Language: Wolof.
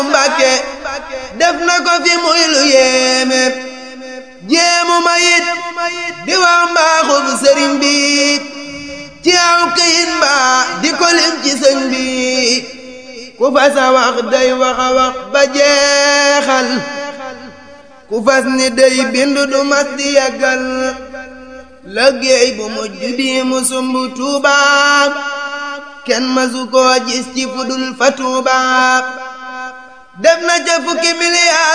Mbàkke def na ko fi muy lu yéeme jéemu ma yit di wax mbaaxub sëriñ bi ci aw këyit mbaa di ko lim ci sëñ bi ku fas a wax day wax a wax ba jeexal ku fas ni day bindu du mas di yàggal liggéey bu mujj bii mu sumb Tuuba kenn masu koo gis ci fudul fa Tuuba def na ca fukki miliyaar